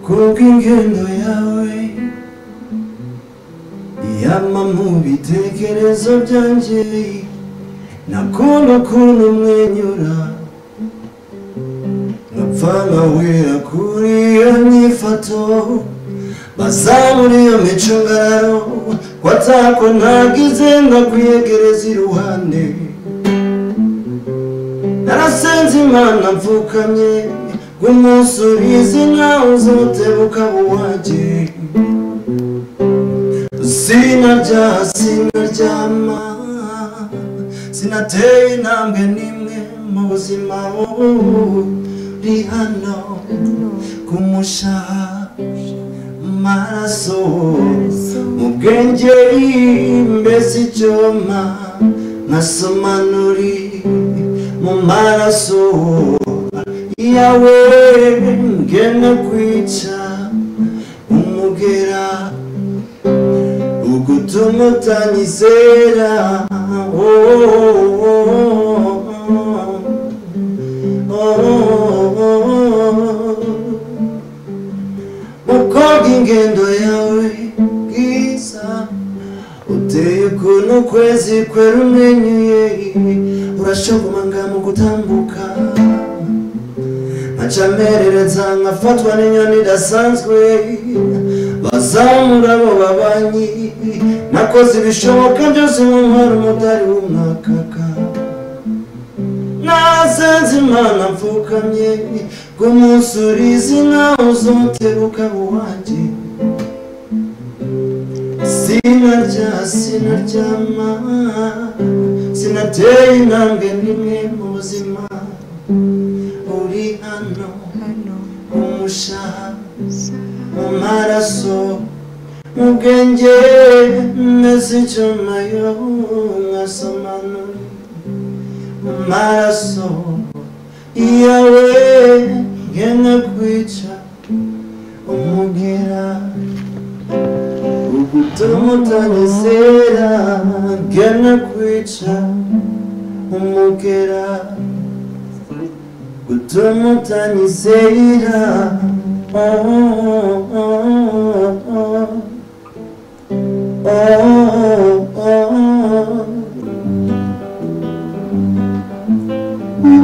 kubw'ingo yawe yama mu bitekerezo byanjye nakunda ukuntu umwenyura nkapfa nkawera kuri iyo myifato bazamura iyo mico ngararo ko atako ntagize ndakuyegereza iruhande narasenze imana mvukamye ngo umunsi ubizi nawe uzotebuka buwage sinarya sinaryama sinateye intambwe n'imwe mu buzima buri hano ku mushaha maraso mu bwenge mbese icyoma nkasomanuri mu maraso yawe ngene kwica umugera ugutuma utanyizera oh, oh, oh, oh, oh, oh. mukobwa ingendo yawe bwiza uteye ukuntu ukwezi kwera umwenyuye urashogomanga mu gutambuka nkaca merereza nkafatwa n'inyoni idasanzwe bazamura abo babanyi nakoze ibishoboka byose mu nkora umudari w'umwakaka nasenze imana mfukamye ngo umunsi urizi nawe uzotebuka buwanjye sinarya sinaryama sinateye intambwe n'imwe mu buzima uri hano hano umushaha mu maraso mu bwenge meze icyuma yo mwasomanura maraso yawe ngene kwica umugera ugutuma utanezera ngene kwica umugera gutuma utanizera oh, oh, oh, oh. Oh, oh, oh.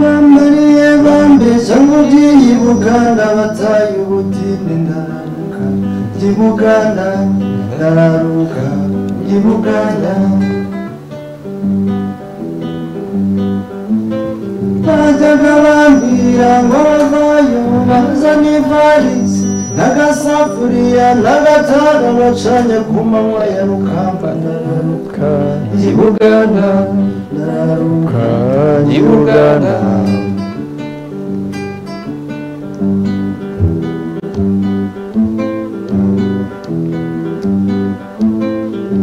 bambariye bambeje mugiye i buganda bataye ubutinde ndararuka i buganda ndararuka i buganda bajyaga bambwira ngo bavayo bazana ivarisi n'agasafuriya n'agatara bacanye ku manywa ya rukamba ndararuka i buganda ndararuka i buganda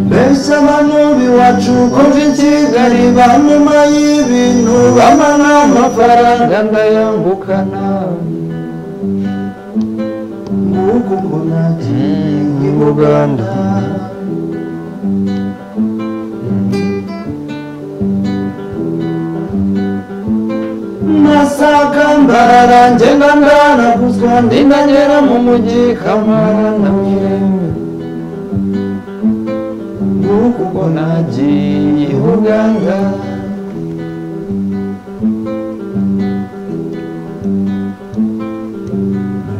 mbese abantu b'iwacu kumva i kigali banyuma y'ibintu bamara amafaranga ndayambukana nguku mbona i buganda nasaka ndarara ngenda ndanaguzwa ndindagera mu mujyi kamara na mirembe nguku ubwo nagiye i buganda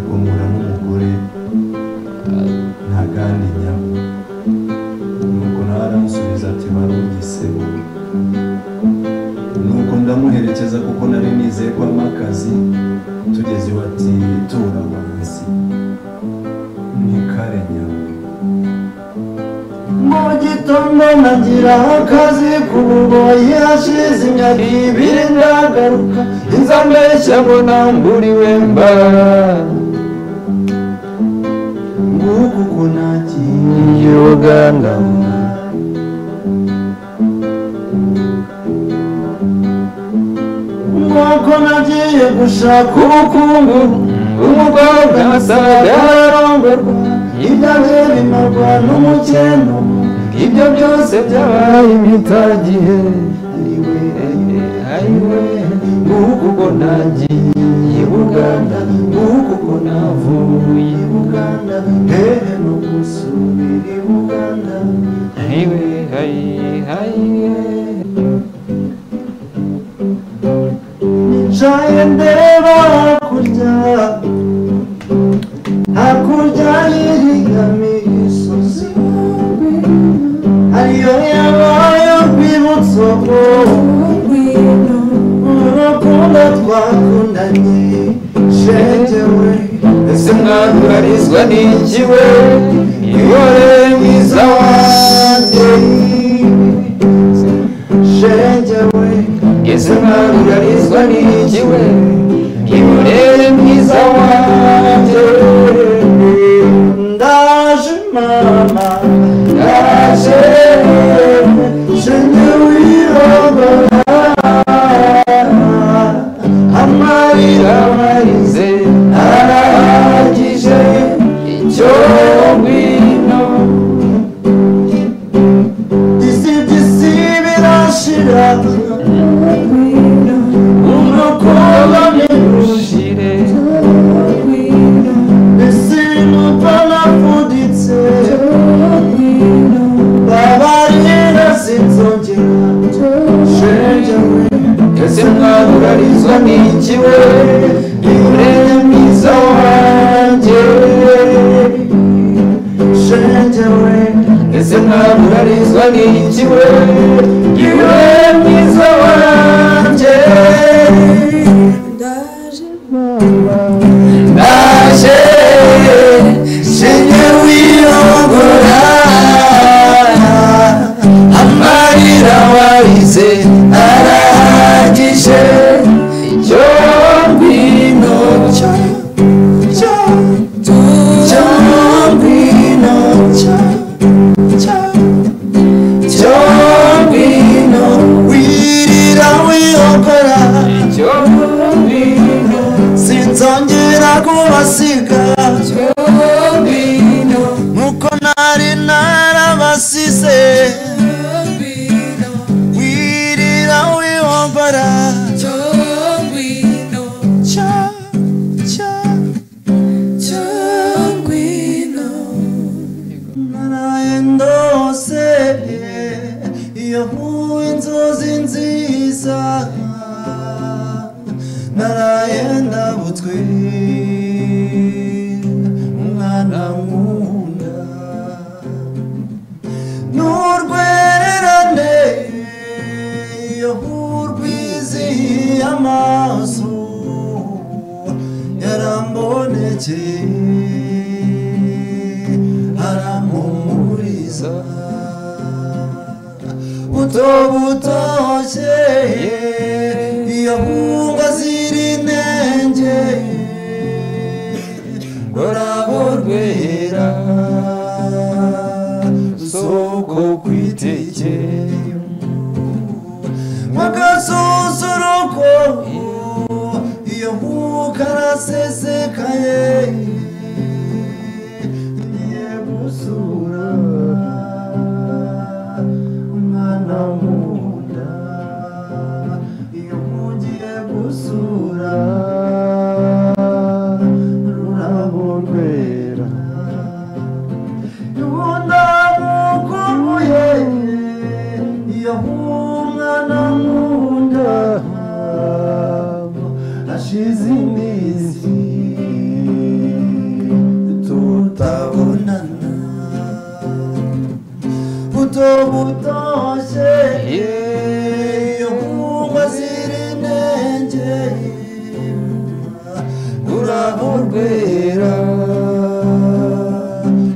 guhura n'umugore ntagandi nyabo nuko nawe aramusubiza ati barumvisebo nuko ndamuherekeza kuko nari nizeye ko arimo akazi tugeze iwe ati tura wansi ni kare nyabo mu gitondo nagira akazi ku buboyi hashize imyaka ibiri ndagaruka inza mbeshya mbona mburiwe mba nguku uko nagiye uganda nk'uko nagiye gushaka ubukungu umukobwa asaga arongorwa ibyo bye bimarwa n'umukeno ibyo byose byabaye imitagihe ariwe ariwe nguku ubwo nagiye i buganda nguku ubwo navuye i buganda hakurya y'iriya misozi ariyo yabaye urwibutso urukundo twakundanye shenge we ese mwaburarizwa n'iki we ihore mwiza wanjye shenge we ese mwaburarizwa n'iki we ihore mwiza wanjye ndaje mama ndaje shenge wirogora amarira marize arahagije icyo ngwino isi by'isi birashira umukoba ntirushire isi n'upfa nafuditse babarira sinzongera shenge we ese mwarubarizwa n'iki we ihureye mwiza wanjye shenge we ese mwarubarizwa n'iki we ihureye mwiza wanjye ndaje shenge wirogora amarira warize arangije icyo ngwino cyo cyo cyo ngwino cyo cyo cyo ngwino wirira wirogora icyo ngwino sinzongera kubasiga nkuko nari narabasize wirira wihombora cya cya cya naraye ndose iyo mpuwe inzozi nziza naraye ndabutswe umwana nkunda n'urwererane iyo urwizihiye amaso yarambonekeye arampumuriza buto butoshye iyo mbunga ziri intenge urabo rwera soko kwitekeye magasusuruko iyo nkuka arasesekaye ngiye gusura umwana nkunda iyo nkugiye gusura rurabo rwera Yunda mukubuye iyo umwana nkunda ashize iminsi tutabonana buto butoshye iyo nkumva ziri intege urabo rwera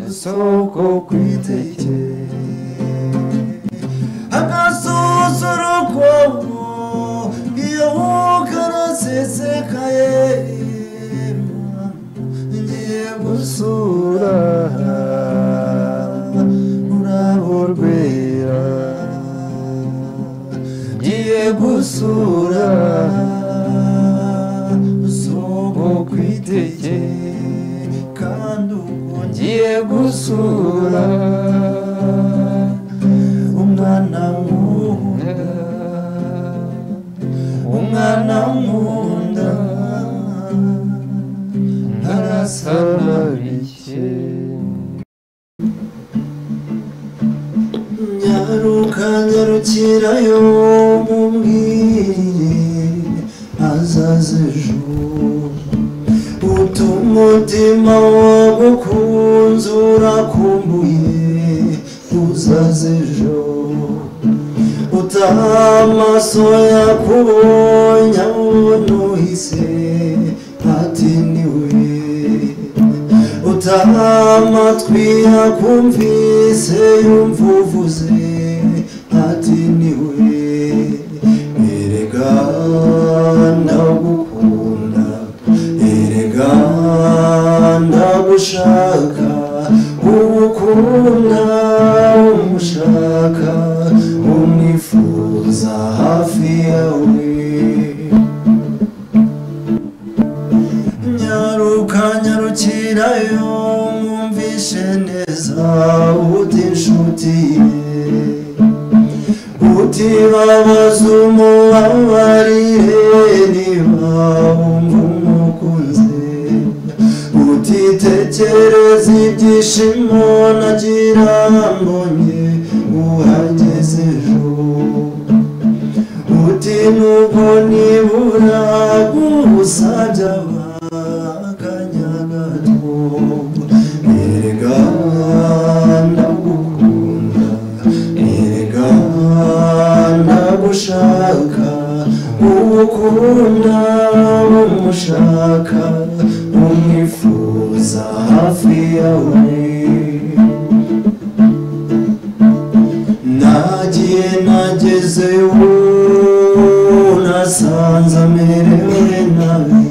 isoko kwitekeye agasusuruko iyo ukarasesekaye ngiye gusura urabo rwera ngiye gusura isoko kwitekeye kandi ubwo ngiye gusura umwana nkunda umwana nkunda ntarasa na bike nyaruka nyarukirayo mubwire azaze ejo utuma umutima wo maso yakubonye awunuhise ntatiniwe utaha amatwi yakumvise yumva uvuze ntatiniwe erega ndagukunda erega ndagushaka ugukunda umushaka umwifuza hafi yawe nyaruka nyarukirayo mwumvishe neza uti inshuti ye utibabaza umubabarire niba wumva umukunze utitekereza ibyishimo nagira mbonye uhageze ejo uti nubwo nibura gusabye abakanya gato erega ndagukunda erega ndagushaka ugukunda umushaka umwifuza hafi yawe nagiye nageze ubu nasanze amerewe nabi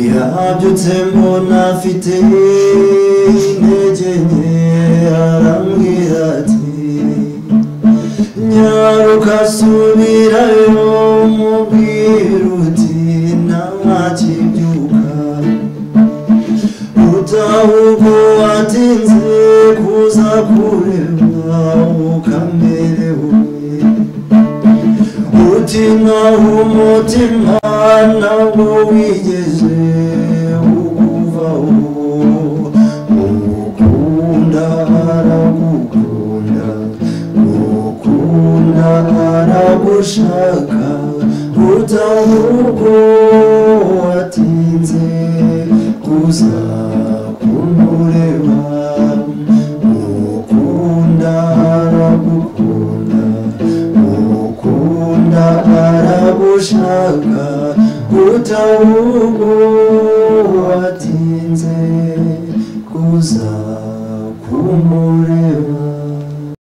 yabyutse mbona afite intege nke arambwira ati nyaruka subirayo mubwira uti ntawakibyuka utahubwo watinze kuza kureba ukamerewe uti naho umutima ntabwo wigeze ukuvaho ugukunda aragukunda ugukunda aragushaka utahubwo watinze kuza kumureba ukunda aragukunda ukunda aragushaka utahubwo watinze kuza kumureba